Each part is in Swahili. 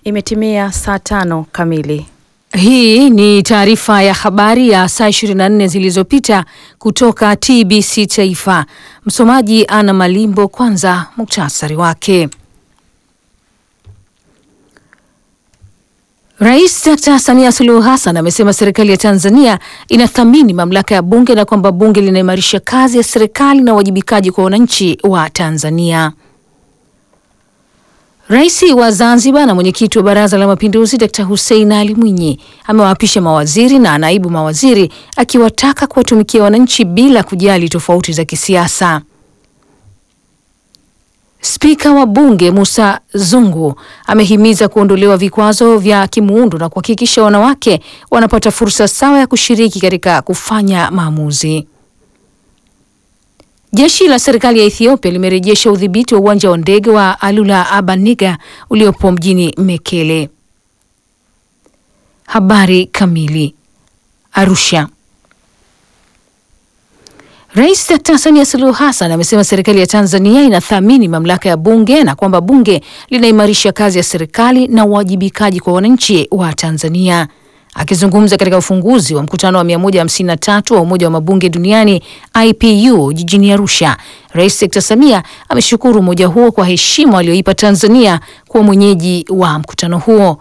Imetimia saa tano kamili. Hii ni taarifa ya habari ya saa 24 zilizopita kutoka TBC Taifa. Msomaji Ana Malimbo. Kwanza muktasari wake. Rais Dr. Samia Suluhu Hassan amesema serikali ya Tanzania inathamini mamlaka ya bunge na kwamba bunge linaimarisha kazi ya serikali na uwajibikaji kwa wananchi wa Tanzania. Rais wa Zanzibar na mwenyekiti wa Baraza la Mapinduzi Dr. Hussein Ali Mwinyi amewaapisha mawaziri na naibu mawaziri akiwataka kuwatumikia wananchi bila kujali tofauti za kisiasa. Spika wa Bunge Musa Zungu amehimiza kuondolewa vikwazo vya kimuundo na kuhakikisha wanawake wanapata fursa sawa ya kushiriki katika kufanya maamuzi. Jeshi la serikali ya Ethiopia limerejesha udhibiti wa uwanja wa ndege wa Alula Abaniga uliopo mjini Mekele. Habari kamili. Arusha. Rais Dkt. Samia Suluhu Hassan amesema serikali ya Tanzania inathamini mamlaka ya bunge na kwamba bunge linaimarisha kazi ya serikali na uwajibikaji kwa wananchi wa Tanzania. Akizungumza katika ufunguzi wa mkutano wa 153 wa Umoja wa Mabunge Duniani IPU jijini Arusha, Rais Dkt. Samia ameshukuru umoja huo kwa heshima aliyoipa Tanzania kuwa mwenyeji wa mkutano huo.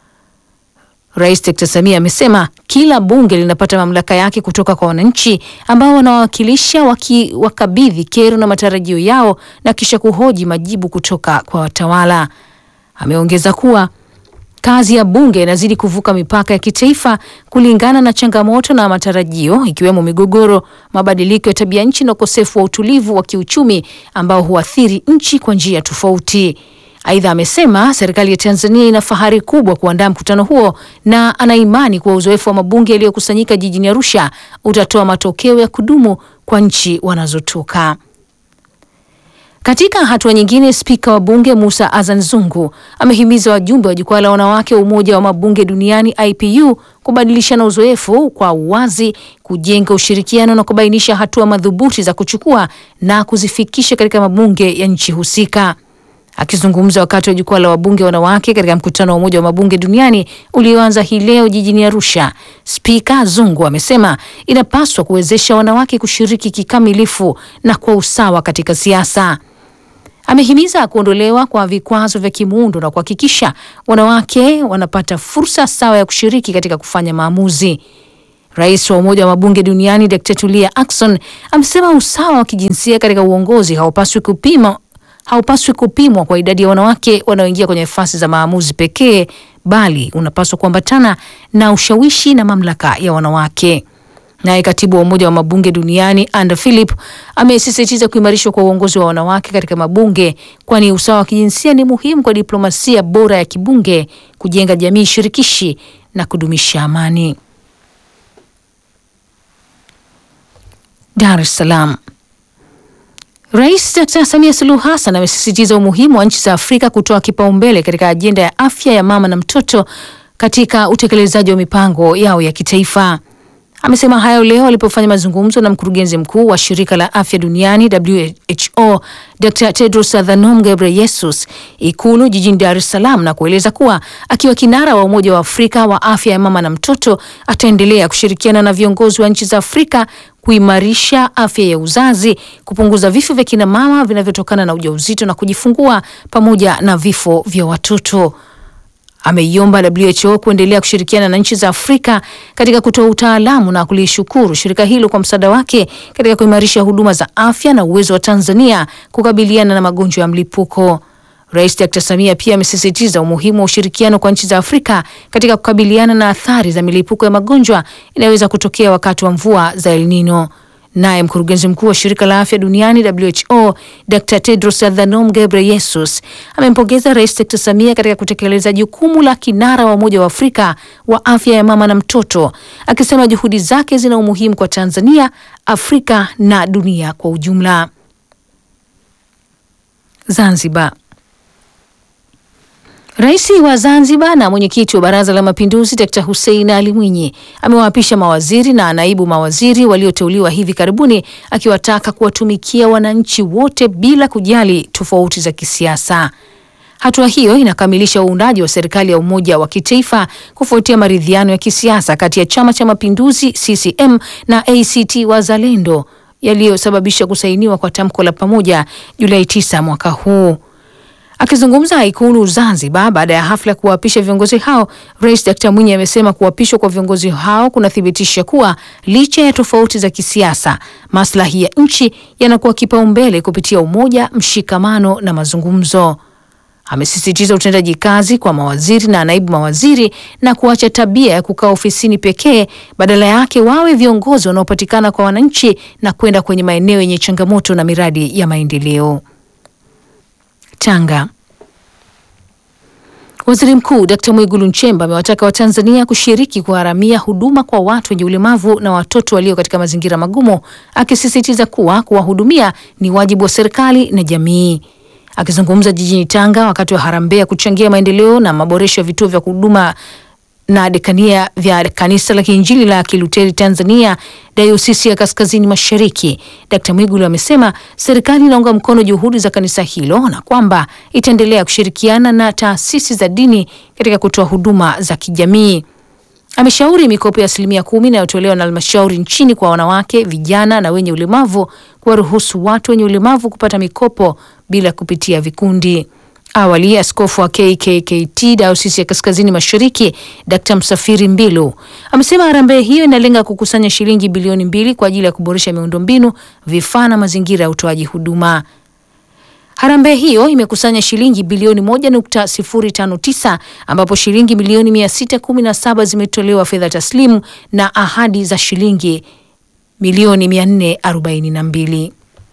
Rais Dkt. Samia amesema kila bunge linapata mamlaka yake kutoka kwa wananchi ambao wanawakilisha wakiwakabidhi kero na matarajio yao na kisha kuhoji majibu kutoka kwa watawala. Ameongeza kuwa kazi ya bunge inazidi kuvuka mipaka ya kitaifa kulingana na changamoto na matarajio ikiwemo migogoro, mabadiliko ya tabia nchi na ukosefu wa utulivu wa kiuchumi ambao huathiri nchi kwa njia tofauti. Aidha, amesema serikali ya Tanzania ina fahari kubwa kuandaa mkutano huo na ana imani kuwa uzoefu wa mabunge yaliyokusanyika jijini Arusha utatoa matokeo ya kudumu kwa nchi wanazotoka. Katika hatua nyingine, spika wa bunge Musa Azan Zungu amehimiza wajumbe wa jukwaa la wanawake wa Umoja wa Mabunge Duniani IPU kubadilishana uzoefu kwa uwazi, kujenga ushirikiano na kubainisha hatua madhubuti za kuchukua na kuzifikisha katika mabunge ya nchi husika. Akizungumza wakati wa jukwaa la wabunge wanawake katika mkutano wa Umoja wa Mabunge Duniani ulioanza hii leo jijini Arusha, Spika Zungu amesema inapaswa kuwezesha wanawake kushiriki kikamilifu na kwa usawa katika siasa. Amehimiza kuondolewa kwa vikwazo vya kimuundo na kuhakikisha wanawake wanapata fursa sawa ya kushiriki katika kufanya maamuzi. Rais wa Umoja wa Mabunge Duniani Dkt. Tulia Ackson amesema usawa wa kijinsia katika uongozi haupaswi kupima haupaswi kupimwa kwa idadi ya wanawake wanaoingia kwenye nafasi za maamuzi pekee, bali unapaswa kuambatana na ushawishi na mamlaka ya wanawake. Naye katibu wa Umoja wa Mabunge Duniani Anda Philip amesisitiza kuimarishwa kwa uongozi wa wanawake katika mabunge, kwani usawa wa kijinsia ni muhimu kwa diplomasia bora ya kibunge, kujenga jamii shirikishi na kudumisha amani. Dar es Salaam. Rais Dkt. Samia Suluhu Hassan amesisitiza umuhimu wa nchi za Afrika kutoa kipaumbele katika ajenda ya afya ya mama na mtoto katika utekelezaji wa mipango yao ya kitaifa. Amesema hayo leo alipofanya mazungumzo na mkurugenzi mkuu wa shirika la afya duniani WHO Dr. Tedros Adhanom Ghebreyesus Ikulu jijini Dar es Salaam na kueleza kuwa akiwa kinara wa Umoja wa Afrika wa afya ya mama na mtoto ataendelea kushirikiana na viongozi wa nchi za Afrika kuimarisha afya ya uzazi, kupunguza vifo vya kina mama vinavyotokana na ujauzito na kujifungua pamoja na vifo vya watoto. Ameiomba WHO kuendelea kushirikiana na nchi za Afrika katika kutoa utaalamu na kulishukuru shirika hilo kwa msaada wake katika kuimarisha huduma za afya na uwezo wa Tanzania kukabiliana na magonjwa ya mlipuko. Rais Dr. Samia pia amesisitiza umuhimu wa ushirikiano kwa nchi za Afrika katika kukabiliana na athari za milipuko ya magonjwa inayoweza kutokea wakati wa mvua za El Nino. Naye mkurugenzi mkuu wa shirika la afya duniani WHO Dr. Tedros Adhanom Ghebreyesus amempongeza Rais Dr. Samia katika kutekeleza jukumu la kinara wa Umoja wa Afrika wa afya ya mama na mtoto, akisema juhudi zake zina umuhimu kwa Tanzania, Afrika na dunia kwa ujumla. Zanzibar. Rais wa Zanzibar na mwenyekiti wa Baraza la Mapinduzi Dkt. Hussein Ali Mwinyi amewaapisha mawaziri na naibu mawaziri walioteuliwa hivi karibuni akiwataka kuwatumikia wananchi wote bila kujali tofauti za kisiasa. Hatua hiyo inakamilisha uundaji wa serikali ya umoja wa kitaifa kufuatia maridhiano ya kisiasa kati ya Chama cha Mapinduzi CCM na ACT Wazalendo yaliyosababisha kusainiwa kwa tamko la pamoja Julai 9 mwaka huu. Akizungumza Ikulu Zanzibar baada ya hafla ya kuwaapisha viongozi hao, Rais Dkt Mwinyi amesema kuapishwa kwa viongozi hao kunathibitisha kuwa licha ya tofauti za kisiasa, maslahi ya nchi yanakuwa kipaumbele kupitia umoja, mshikamano na mazungumzo. Amesisitiza utendaji kazi kwa mawaziri na naibu mawaziri na kuacha tabia ya kukaa ofisini pekee, badala yake wawe viongozi wanaopatikana kwa wananchi na kwenda kwenye maeneo yenye changamoto na miradi ya maendeleo. Tanga. Waziri Mkuu Dkt Mwigulu Nchemba amewataka Watanzania kushiriki kugharamia huduma kwa watu wenye ulemavu na watoto walio katika mazingira magumu, akisisitiza kuwa kuwahudumia ni wajibu wa serikali na jamii. Akizungumza jijini Tanga wakati wa harambee ya kuchangia maendeleo na maboresho ya vituo vya huduma na dekania vya kanisa la Kiinjili la Kiluteri Tanzania Dayosisi ya Kaskazini Mashariki, Dkt Mwigulu amesema serikali inaunga mkono juhudi za kanisa hilo na kwamba itaendelea kushirikiana na taasisi za dini katika kutoa huduma za kijamii. Ameshauri mikopo ya asilimia kumi inayotolewa na halmashauri nchini kwa wanawake, vijana na wenye ulemavu kuwaruhusu watu wenye ulemavu kupata mikopo bila kupitia vikundi. Awali askofu wa KKKT Dayosisi ya Kaskazini Mashariki Dkt Msafiri Mbilu amesema harambee hiyo inalenga kukusanya shilingi bilioni mbili kwa ajili ya kuboresha miundombinu, vifaa na mazingira ya utoaji huduma. Harambee hiyo imekusanya shilingi bilioni 1.059 ambapo shilingi milioni 617 zimetolewa fedha taslimu na ahadi za shilingi milioni 442.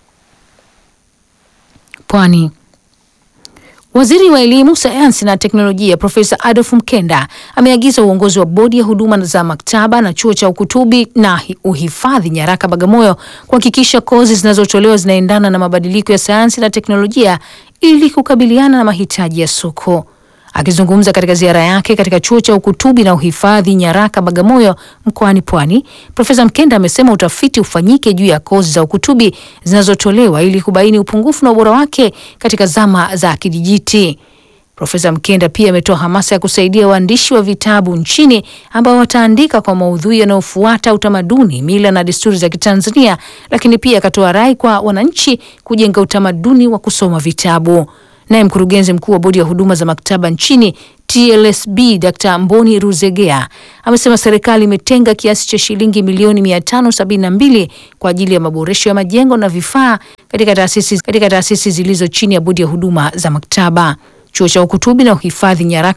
Pwani. Waziri wa Elimu, Sayansi na Teknolojia Profesa Adolf Mkenda ameagiza uongozi wa Bodi ya Huduma za Maktaba na Chuo cha Ukutubi na Uhifadhi Nyaraka Bagamoyo kuhakikisha kozi zinazotolewa zinaendana na mabadiliko ya sayansi na teknolojia ili kukabiliana na mahitaji ya soko. Akizungumza katika ziara yake katika Chuo cha Ukutubi na Uhifadhi Nyaraka Bagamoyo mkoani Pwani, Profesa Mkenda amesema utafiti ufanyike juu ya kozi za ukutubi zinazotolewa ili kubaini upungufu na ubora wake katika zama za kidijiti. Profesa Mkenda pia ametoa hamasa ya kusaidia waandishi wa vitabu nchini ambao wataandika kwa maudhui yanayofuata utamaduni, mila na desturi za Kitanzania, lakini pia akatoa rai kwa wananchi kujenga utamaduni wa kusoma vitabu. Naye mkurugenzi mkuu wa bodi ya huduma za maktaba nchini TLSB Dr. Mboni Ruzegea amesema serikali imetenga kiasi cha shilingi milioni 572 kwa ajili ya maboresho ya majengo na vifaa katika taasisi katika taasisi zilizo chini ya bodi ya huduma za maktaba. Chuo cha ukutubi na uhifadhi nyaraka